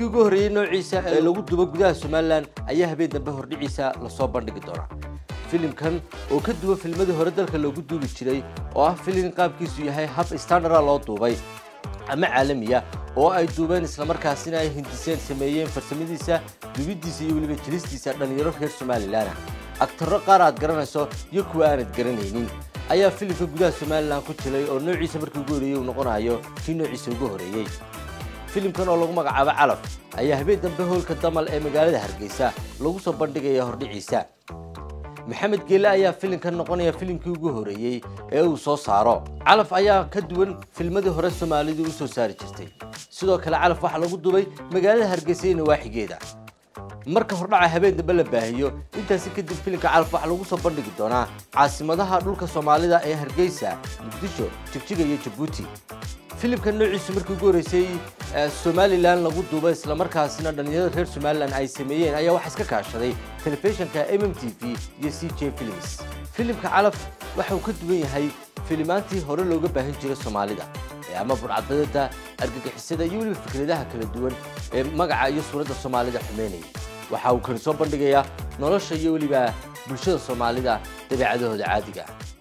filimkii ugu horreeyey noociisa ee lagu dubo gudaha somalilan ayaa habeen dambe hordhiciisa lasoo bandhigi doonaa filimkan oo ka duwan filmadii hore dalka loogu duubi jiray oo ah filim qaabkiisu yahay hab standara loo duubay ama caalamiya oo ay duubeen islamarkaasina ay hindiseen sameeyeen farsamadiisa dubidiisa iyo weliba jilistiisa dhallinyaro reer somalilan agtaro qaar aad garanayso iyo kuwa aanad garanaynin ayaa filimka gudaha somalilan ku jiray oo noociisa markii ugu horreeyey uu noqonayo kii noociisa ugu horreeyey filimkan oo lagu magacaabo calaf ayaa habeen dambe hoolka damal ee magaalada hargeysa lagu soo bandhigaya hordhiciisa maxamed geele ayaa filimkan noqonaya filimkii ugu horreeyey ee uu soo saaro calaf ayaa ka duwan filmadii hore soomaalidu u soo saari jirtay sidoo kale calaf waxaa lagu dubay magaalada hargeysa iyo nawaaxigeeda marka hordhaca habeen dambe la baahiyo intaasi kadib filimka calaf waxaa lagu soo bandhigi doonaa caasimadaha dhulka soomaalida ee hargeysa muqdisho jigjiga iyo jabuuti filimka noociisu markii ugu horreysay somalilan lagu duubay islamarkaasina dhallinyarada reer somalilan ay sameeyeen ayaa waxaa iska kaashaday telefishinka m m t v iyo c j films filimka calaf waxa uu ka duwan yahay filimaantii hore looga baahin jiray soomaalida ee ama burcadbadeeda argagixisada iyo weliba fikradaha kala duwan ee magaca iyo suuradda soomaalida xumeynaya waxa uu kani soo bandhigayaa nolosha iyo weliba bulshada soomaalida dabeecadahooda caadiga